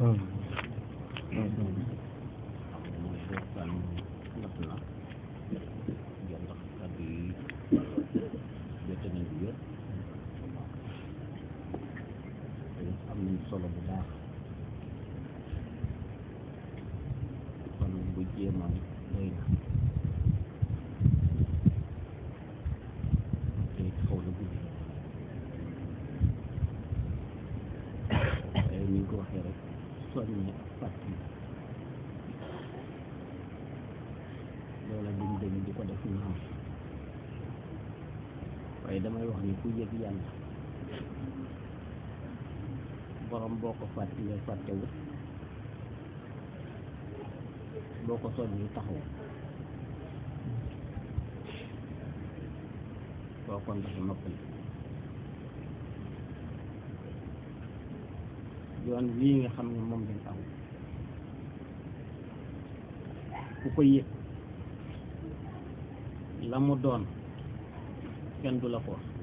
am nañ solo bu baax kon bu jéemoon doy na te xaw na guddi waaye ni nga ko waxee rek soññe ak fàttali loola duñ dañ di ko def naam waaye damay wax ni ku yëg yàlla borom boo ko fàttalee fàttewut boo ko soññi taxaw koo kon dafa noppali yoon lii nga xam ne moom lañ aw ku ko yëg la mu doon kenn du la ko wax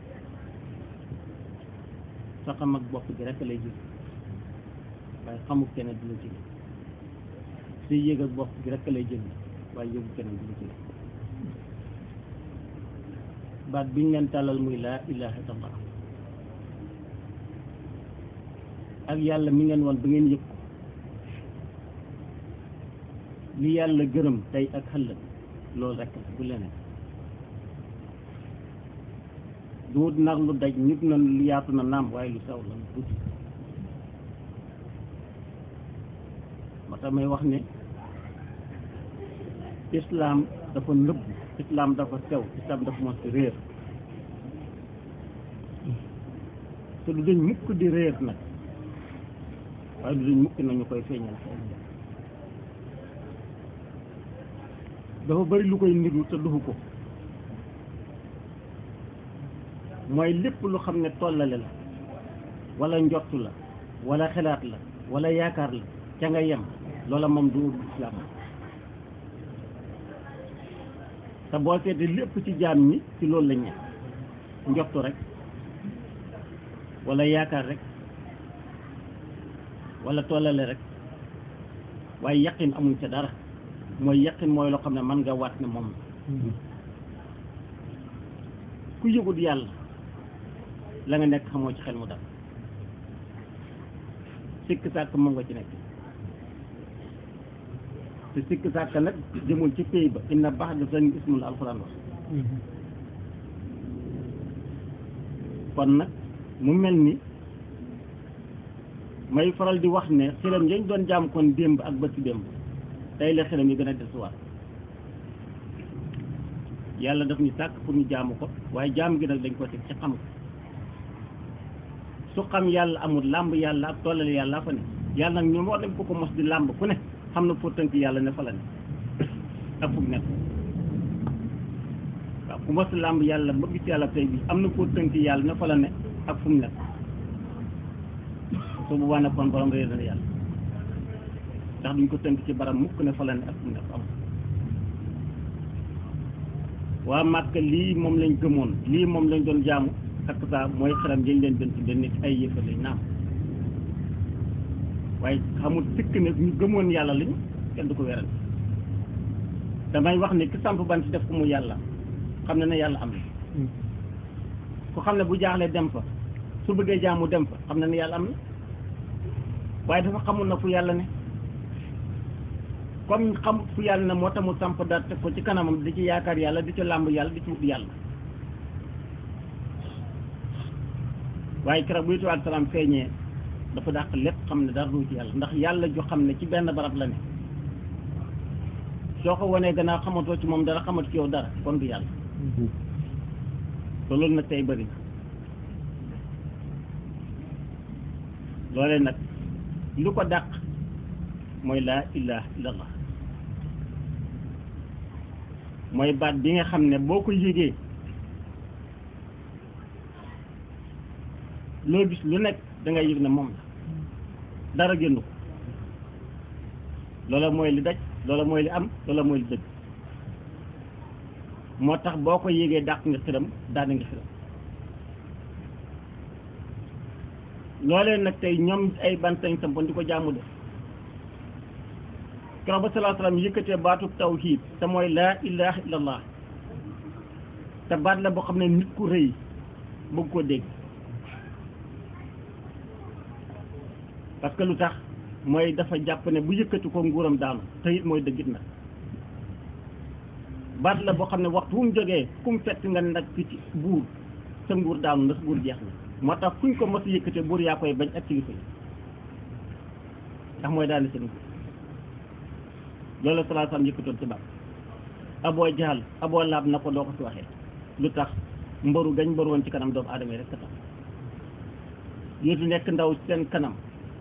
sa xam ak bopp gi rekk lay jël waaye xamul keneen du la ci si yëg ak bopp gi rekk lay jël waaye yëgu keneen du la ci baat bi ñu leen tàllal muy laa ilaha illallah ak yàlla mi ngeen woon ba ngeen yëg ko li yàlla gërëm tey ak xëllëg loolu rekk la bu leneen duut nag lu daj nit na lu yaatu na naam waaye lu sew la lu tuuti moo tax may wax ne islaam dafa nëbb islaam dafa sew islaam dafa mos réer te du dañ mukk di réer nag waaye du dañ mukk nañu koy feeñal xeeñ dafa bari lu koy niru te dufu ko mooy lépp lu xam ne tollale la wala njottu la wala xelaat la wala yaakaar la ca nga yem loola moom du islaam te boo seetee lépp ci jaam ñi ci loolu la ñe njottu rek wala yaakaar rek wala tollale rek waaye yaqin amuñ ca dara mooy yaqin mooy loo xam ne mën nga waat ne moom ku yëgut yàlla la nga nekk xamoo ci xel mu dal sikk sàkk moom nga ci nekk te sikk sàkk nag jëmul ci pays ba inna baax da seen ismul alxuraan wax kon nag mu mel ni may faral di wax ne xiram yañ doon jaam kon démb ak bëti démb tey la xiram yi gën a desuwaat yàlla daf ñu sàkk pour ñu jaamu ko waaye jaam gi nag dañ ko teg ci xam ko su xam yàlla amul làmb yàlla ak tollale yàlla fa ne yàlla nag ñoom war nañ ko ko mos di làmb ku ne xam na foo tënk yàlla ne fa la ne ak fu mu nekk waaw ku mos di làmb yàlla ba gis yàlla tey bi am na foo tënk yàlla ne fa la ne ak fu mu nekk su boobaa nag kon borom réer na yàlla ndax duñ ko tënk ci baram mukk ne fa la ne ak fu mu nekk am waa Màkka lii moom lañ gëmoon lii moom lañ doon jaamu ak saa mooy xaram jëñ leen doon tudde nit ay yëfa lañ naam waaye xamul sikk ne ñu gëmoon yàlla lañu kenn du ko weral damay wax ne ki samp bant def ko mu yàlla xam ne ne yàlla am na ku xam ne bu jaaxlee dem fa su bëggee jaamu dem fa xam ne ne yàlla am na waaye dafa xamul na fu yàlla ne comme xam fu yàlla ne moo tax mu samp daat teg ko ci kanamam di ci yaakaar yàlla di ci làmb yàlla di ci wut yàlla waaye keroog bu yituwaat salaam feeñee dafa dàq lépp xam ne dara du ci yàlla ndax yàlla ju xam ne ci benn barab la ne soo ko wanee gannaaw xamatoo ci moom dara xamatu ci yow dara kon du yàlla te loolu nag tey bëri loolee nag lu ko dàq mooy laa ilaha illallah mooy baat bi nga xam ne boo ko yégee loo gis lu nekk da ngay yëg ne moom la dara génn ko loola mooy li daj loola mooy li am loola mooy li dëgg moo tax boo ko yégee dàq nga xiram daana nga xiram loolee nag tey ñoom ay bantañ sampoon di ko jaamu def keroog ba salaa salaam yëkkatee baatu tawhid te mooy laa ilaha illallah te baat la boo xam ne nit ku rëy bëgg koo dégg parce que lu tax mooy dafa jàpp ne bu yëkkati ko nguuram daanu te it mooy dëggit nag baat la boo xam ne waxtu wu mu jógee fu mu fekk nga nag fi ci buur sa nguur daanu ndax buur jeex na moo tax fuñ ko mos a yëkkatee buur yaa koy bañ ak kilifa yi ndax mooy daal seen nguur loolu la salaa salaam yëkkatoon ci baat aboo jaal aboo laab na ko doo ko fi waxee lu tax mbaru gañ mbaru woon ci kanam doomu aadama yi rek tax yootu nekk ndaw seen kanam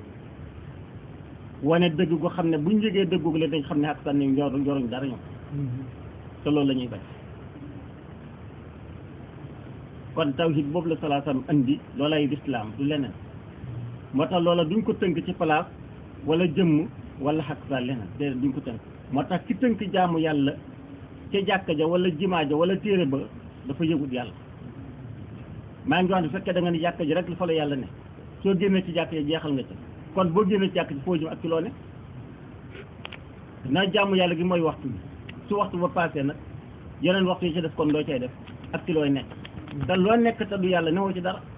wane dëgg gu xam ne buñ yëgee dëggu la dañ xam ne ak sànni njor njoruñ dara ñoom te loolu la ñuy bañ kon tawhid boobu la salaa salaam andi loolay lislaam du leneen moo tax loola duñ ko tënk ci place wala jëmm wala xaq sa leneen déedéet duñ ko tënk moo tax ki tënk jaamu yàlla ca jàkka ja wala jimaa ja wala téere ba dafa yëgut yàlla maa ngi wax ne fekkee da nga ne jàkka ji rek fa la yàlla ne soo génnee ci jàkka ja jeexal nga ca kon boo génnee ci jàkka ji foo jëm ak ci loo ne naa jaamu yàlla gi mooy waxtu bi su waxtu ba passé nag yeneen waxtu yi ci def kon doo cay def ak ci looy nekk te loo nekk te du yàlla newoo ci dara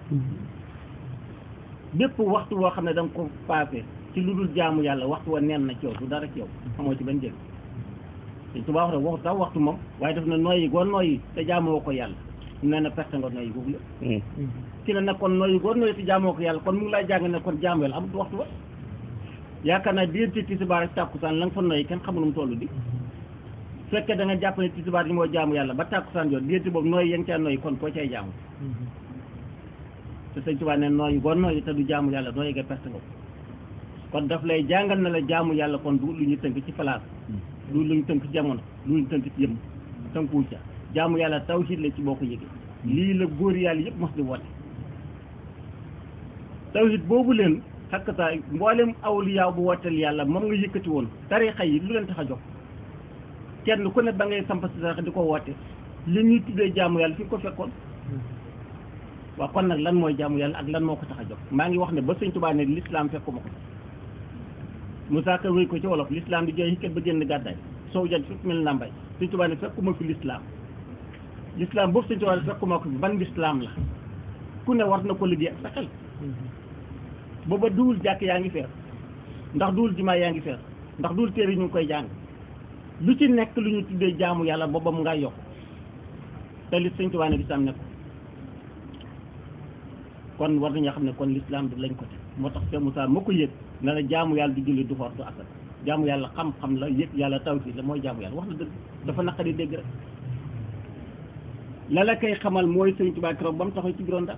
bépp waxtu woo xam ne da nga ko passé ci lu dul jaamu yàlla waxtu wa neen na ci yow du dara ci yow xamoo ci benn jël te tubaab wax rek waxu tax waxtu moom waaye def na nooyi goo nooyi te jaamoo ko yàlla nee na perte nga nooyi googu la ki ne nag kon nooyi goo nooyi te jaamoo ko yàlla kon mu ngi lay jàng ne kon jaamu yàlla amut waxtu ba yaakaar naa diggante tisbaar ak tàkkusaan la nga fa nooyi kenn xamul mu toll di fekkee da nga jàpp ne tisbaar yi moo jaamu yàlla ba tàkkusaan jot diggante boobu nooyi ya nga caa nooyi kon koo cay jaamu te sëñ Tuubaa ne nooyi goo nooyi te du jaamu yàlla nooyi nga perte nga ko kon daf lay jàngal na la jaamu yàlla kon du lu ñu tënk ci place du lu ñu tënk jamono du lu ñu tënk ci jëm tënkuwul ca jaamu yàlla tawhid la ci boo ko yëgee lii la góor yàlla yëpp mos di woote tawhid boobu leen xakkata mboolem awliyaa bu wooteel yàlla moom nga yëkkati woon tarixa yi lu leen tax a jox kenn ku ne ba ngay samp si tarixa di ko woote li ñuy tuddee jaamu yàlla fi nga ko fekkoon waaw kon nag lan mooy jaamu yàlla ak lan moo ko tax a jox maa ngi wax ne ba sëñ Tuubaa ne l'islam fekkuma ko Moussa Ka wéy ko ci wolof l'islam di jooy xikkat ba génn gàddaay soow jant fekk mel na mbay sëñ Tuubaa ne fekkuma fi l'islam l'islam boobu sëñ Tuubaa ne fekkuma ko fi ban l'islam la ku ne war na ko liggéey ak sa xel booba duwul jàkk yaa ngi feer ndax duwul jimaa yaa ngi feer ndax duwul téere yi ñu ngi koy jàng lu ci nekk lu ñu tuddee jaamu yàlla booba mu ngay yokk te li sëñ Tuubaa ne l'islam nekk kon war nañoo xam ne kon l'islam bi lañ ko te moo tax Cheikh Moussa moo ko yëg na la jaamu yàlla du julli du xoor du asal jaamu yàlla xam-xam la yëg yàlla tawhid la mooy jaamu yàlla wax na dëgg dafa naqari dégg rek la la koy xamal mooy Sëriñ Tuubaa keroog ba mu taxaw ci biroon ndax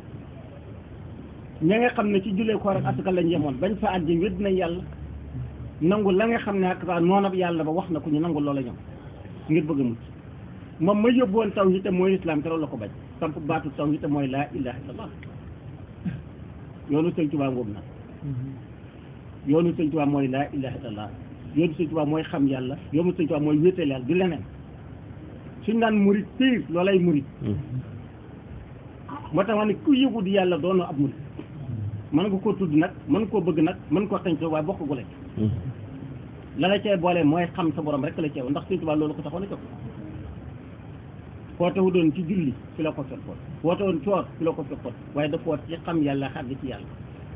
ña nga xam ne ci jullee koor ak asaka lañ yemoon bañ fa àjji wédd nañ yàlla nangu la nga xam ne ak saa noonab yàlla ba wax na ko ñu nangu loola ñoom ngir bëgg a mucc moom ma yóbbuwoon tawhid te mooy islam keroog la ko bañ samp baatu tawhid te mooy laa ilaha illallah yoonu sëñ Tuubaa ngóob na yoonu sëñ Tuubaa mooy laa ilaha illallah yoonu sëñ Tuubaa mooy xam yàlla yoonu sëñ Tuubaa mooy wéetal yàlla du leneen suñ naan murit piir loolay murit moo tax ma ne ku yëgu di yàlla doonoo ab murit mën nga koo tudd nag mën koo bëgg nag mën koo xañ waaye bokk gu la la la cay boole mooy xam sa borom rek la ceew ndax sëñ Tuubaa loolu ko taxoon a jóg foote wu doon ci julli fi la ko fekkoon foote woon coor fi la ko fekkoon waaye dafa woote ci xam yàlla xàgg ci yàlla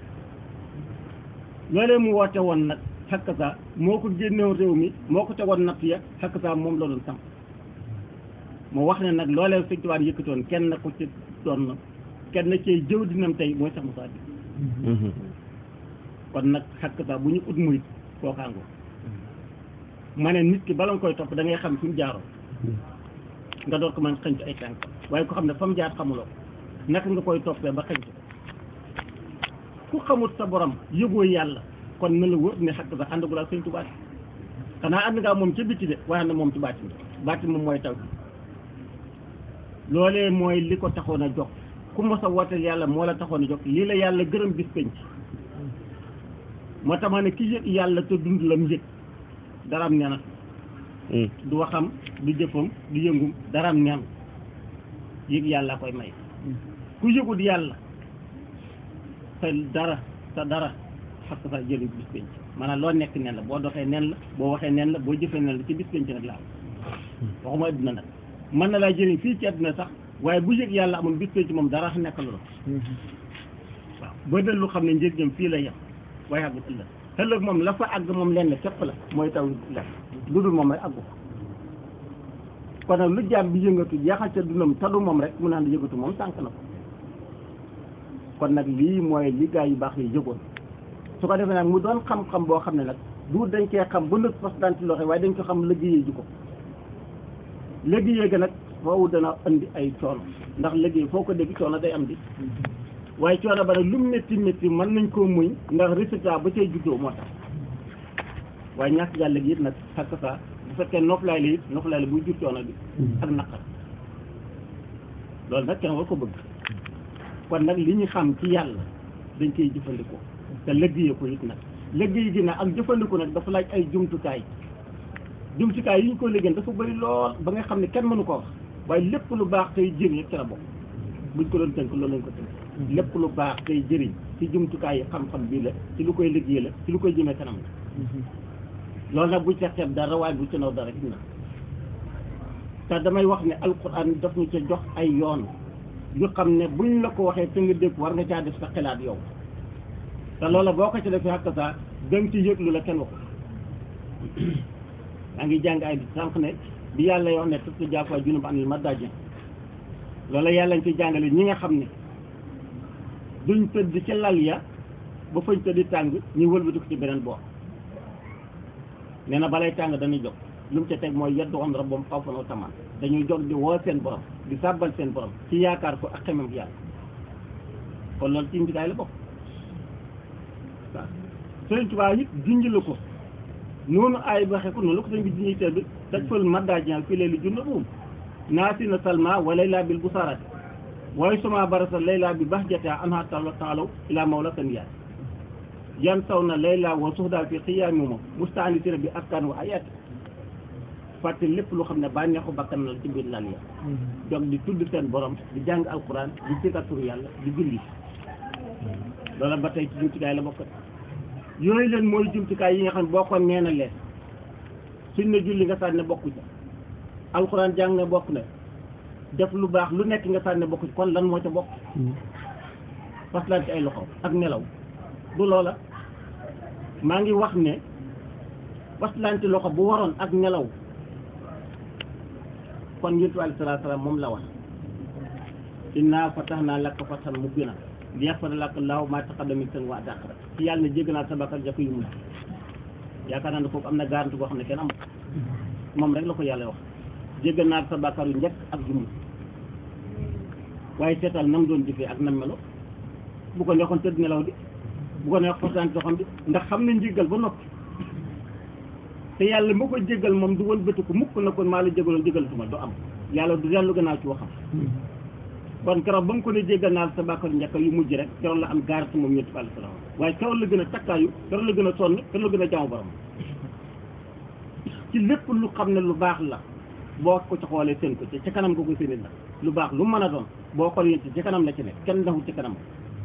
loolee mu woote woon nag xakk sa moo ko génnewoon réew mi moo ko tegoon natt ya xakk sa moom la doon samp moo wax ne nag loolee sëñ Tuubaa yëkkatoon kenn ko ci doon na kenn cee jëw dinam tey mooy sax Musaa bi kon nag xakk sa bu ñu ut murit kookaango ma ne nit ki bala nga koy topp da ngay xam fi mu jaaroo nga door ko mën xënc ay tànk waaye ko xam ne fa mu jaar xamuloo naka nga koy toppee ba xënc ku xamut sa borom yëgoo yàlla kon na la wër ne xakk sa àndagul ak sëñ Tuubaa xanaa ànd ngaa moom ca bitti de waaye na moom ci baatin baatin moom mooy taw loolee mooy li ko taxoon a jox ku mos a wooteel yàlla moo la taxoon a jox lii la yàlla gërëm bis penc moo tax ma ne ki yëg yàlla te dund la mu yëg dara am nena du waxam du jëfam du yëngum dara am nen yëg yàlla koy may ku yëgut yàlla sa dara sa dara xas sa jëli bis penc maanaam loo nekk nen la boo doxee nen la boo waxee nen la boo jëfee nen la ci bis penc nag la am waxuma adduna nag mën na laa jëriñ fii ci adduna sax waaye bu yëg yàlla amul bis penc moom dara nekk loolu waaw boo del lu xam ne njëriñam fii la yem waaye àggut ëllëg ëllëg moom la fa àgg moom lenn képp la mooy taw la lu dul moom rek àggu ko kon nag lu jaam bi yëngatu jeexal ca dundam tadu moom rek mu naan yëngatu moom sànq na ko kon nag lii mooy li gaa yu baax yi yëgoon su ko defee nag mu doon xam-xam boo xam ne nag du dañ cee xam ba nëg fas daan ci loxo waaye dañ ko xam liggéeyee ji ko liggéeyee ga nag foofu dana andi ay coono ndax liggéey foo ko dégg coono day am di waaye coono ba nag lu mu métti métti mën nañ koo muñ ndax résultat ba cay juddoo moo tax waaye ñàkk yàlla gi it nag xakk saa bu fekkee noflaay la it noflaay la buy jur coono bi ak naqar loolu nag kenn war ko bëgg kon nag li ñu xam ci yàlla dañ koy jëfandikoo te liggéeyee ko it nag liggéey gi nag ak jëfandikoo nag dafa laaj ay jumtukaay jumtukaay yi ñu ko liggéey dafa bëri lool ba nga xam ne kenn mënu ko wax waaye lépp lu baax tey jëriñ yëpp ci la bokk buñ ko doon tënk loolu lañ ko tënk lépp lu baax tey jëriñ ci jumtukaay yi xam-xam bii la ci lu koy liggéey la ci lu koy jëmee kanam la loolu nag bu ca xeeb dara waaye bu ca naw dara gis na te damay wax ne alquran daf ñu ca jox ay yoon yu xam ne buñ la ko waxee te nga dégg war nga caa def sa xalaat yow te loola boo ko ci defee xakk saa danga ci yëg lu la kenn waxu yaa ngi jàng ay sànq ne bi yàlla yoo ne tëb jaafa junub anil madajin loola yàlla ñu ci jàngale ñi nga xam ne duñ tëdd ci lal ya ba fañ tëddi tàng ñu wëlbati ko ci beneen boor nee na balay tàng dañuy jóg lu mu ca teg mooy yeddu on rabbam xawfan wa tamaan dañuy jóg di woo seen borom di sàbbal seen borom ci yaakaar ko ak xemam yàlla kon loolu ci njëgaay la bokk waaw Sëriñ Tuubaa it junj la ko noonu ay waxe ko noonu la ko sëñ bi junj teel bi taj fal maddajial fii lee li junna buum naasi na salma wa layla bil busarati waaye suma barasa layla bi bahjata anha taala taalaw ila mawla taniyat yan saw na layla wa suxdaa fi xiyaami moom mustaanisina bi askan wa ayat fàtte lépp lu xam ne bànneexu bakkan la ci biir lal ya jog di tudd seen borom di jàng alquran di sikaturu yàlla di julli loola ba tey ci jumtukaay la bokk yooyu leen mooy jumtukaay yi nga xam ne boo ko neena leen suñ ne julli nga sànne bokku ca alquran jàng ne bokk na def lu baax lu nekk nga sànne bokku ci kon lan moo ca bokk faslante ay loxo ak nelaw du loola maa ngi wax ne faslante loxo bu waroon ak nelaw kon yonent bi alayhi salaatu salaam moom la wax inna fatahnaa laka fathan mubiinan liyaghfira laka llaahu maa taqaddama min dhanbika wa maa ta'akhkhara ci yàlla ne jégg naa sa bakkaar jàpp yu mu yaakaar naa ne foofu am na garanti boo xam ne kenn am moom rek la ko yàlla wax jégg naa sa bakkaar yu njëkk ak yu mujj waaye seetal nam doon jëfee ak nam melo bu ko neexoon tëdd nelaw di bu ko neex fasante loxoom bi ndax xam ne njéggal ba noppi te yàlla moo ko jéggal moom du woon bëtiku mukk na kon maa la jégaloon jégalatuma du am yàlla du dellu gannaaw ci waxam kon keroog ba mu ko ne jéggal naa sa bàkkaar njëkk yu mujj rek keroog la am garanti moom ñetti alayhi salaam waaye keroog la gën a takkaayu keroog la gën a sonn keroog la gën a jaamu borom ci lépp lu xam ne lu baax la boo ko ci xoolee seen ko ci ca kanam nga ko séenee la lu baax lu mën a doon boo xool yéen ci ca kanam la ci nekk kenn daxul ci kanam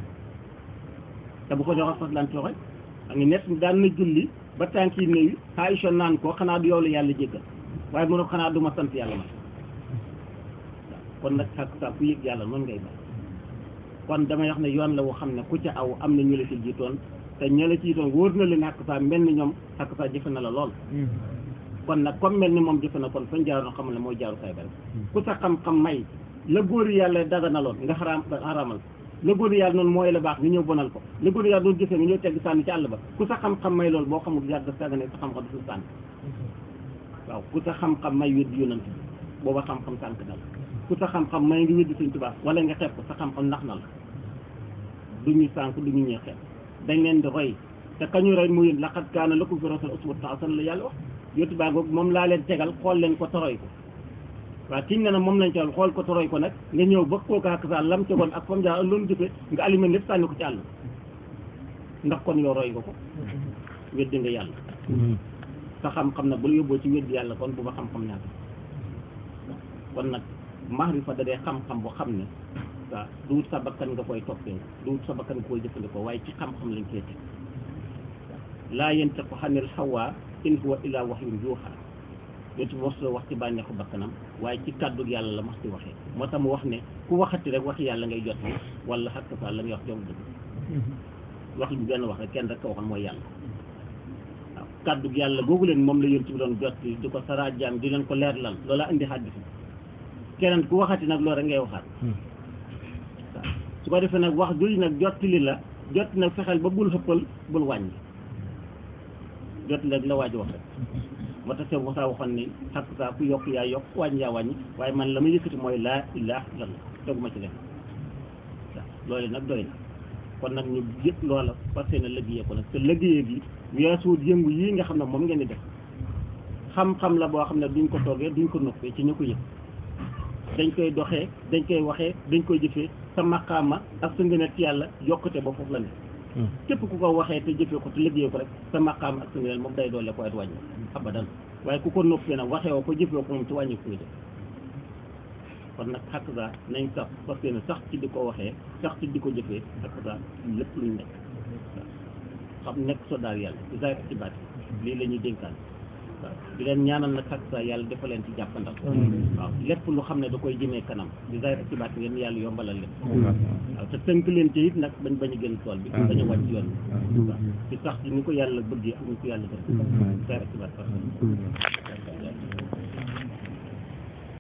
te bu ko joxee fas laan tooxe a ngi net daan na julli ba tànk yi néewi Aïcha naan ko xanaa du yow la yàlla jéggal waaye mu ne ko xanaa du ma sant yàlla ma kon nag xak sa ku yëg yàlla noonu ngay ba kon damay wax ne yoon la woo xam ne ku ca aw am na ñu la ci jiitoon te ña la ci jiitoon wóor na leen xakk saa mel ni ñoom xakk saa jëfe na la lool kon nag comme mel ni moom jëfe na kon fañ jaaroon xam ne mooy jaaru kay ba rek ku sa xam-xam may la góor yàlla daga na lool nga xaraam xaraamal la góor yàlla noonu mooy la baax nga ñëw bonal ko la góor yàlla doon jëfee nga ñëw tegg sànni ci àll ba ku sa xam-xam may loolu boo xamul yàgg sa ne sa xam-xam du sànni waaw ku sa xam-xam may wéddi yonant bi booba xam-xam sànk na la ku sa xam-xam may nga wéddi Sëñ Tuubaa wala nga xeeb ko sa xam-xam nax na la du ñu sànk du ñu ñee xeeb dañ leen di roy te kañu roy muy laqad kaana lakum fii rasuulillaahi uswatun hasanatun la yàlla wax yottu baa ngoog moom laa leen tegal xool leen ko toroy ko waaw kiñ ne na moom lañ tegal xool ko toroy ko nag nga ñëw ba kooku ak sa lam tegoon ak fam jaar loolu jëfe nga allumé lépp sànni ko ci àll ndax kon yow roy nga ko weddi nga yàlla sa xam-xam na bu la yóbboo ci weddi yàlla kon bu ma xam-xam ñaata kon nag maarifa da dee xam-xam bu xam ne waaw duut sa bakkan nga koy toppee duut sa bakkan nga koy jëfandikoo waaye ci xam-xam lañ koy teg laa yantiqu anil hawaa in huwa illaa wahyun yuuhaa yonent bi mos la wax ci bànneexu bakkanam waaye ci kàddu yàlla la mos di waxee moo tax mu wax ne ku waxati rek wax yàlla ngay jot wala xakk sa la ngay wax jom dëgg wax bi benn wax rek kenn rek ko waxoon mooy yàlla waaw kàddu yàlla googu leen moom la yonent bi doon jot di ko saraa jaam di leen ko leerlal loola indi xaddis bi keneen ku waxati nag loolu rek ngay waxaat waaw su ko defee nag wax jooju nag jottali la jot nag fexeel ba bul xëppal bul wàññi jot nag la waaj wax rek moo tax seen waxaa waxoon ni xakk saa ku yokk yaa yokk wàññi yaa wàññi waaye man la ma yëkkati mooy laa ilaha illallah teguma ci leen waaw loolu nag doy na kon nag ñu yëpp loola fas yéene liggéeyee ko nag te liggéeyee gi weesuut yëngu yii nga xam ne moom ngeen di def xam-xam la boo xam ne duñ ko toogee duñ ko noppee ci ñu ko yëg dañ koy doxee dañ koy waxee dañ koy jëfee sa maqaama ak sa ngëneel ci yàlla yokkute ba foofu la ne képp ku ko waxee te jëfee ko te liggéeyee ko rek sa maqaama ak sa ngëneel moom day doole ko at wàññi abadan waaye ku ko noppee nag waxee woo ko jëfee ko moom ci wàññi kuy def kon nag xakk saa nañ sax parce que sax ci di ko waxee sax ci di ko jëfee xakk saa lépp luñ nekk waaw xam nekk soldaar yàlla ci zaahir ak ci baati lii la ñuy dénkaan waaw di leen ñaanal nag xakk saa yàlla dafa leen ci jàppandal waaw lépp lu xam ne da koy jëmee kanam di zaahir ak ci baati ngeen yàlla yombalal leen waaw te tënk leen ci it nag bañ bañ a génn tool bi bañ a wàcc yoon bi waaw ci sax ci ni ko yàlla bëggee ak ni ko yàlla bëgg zaahir ak ci baati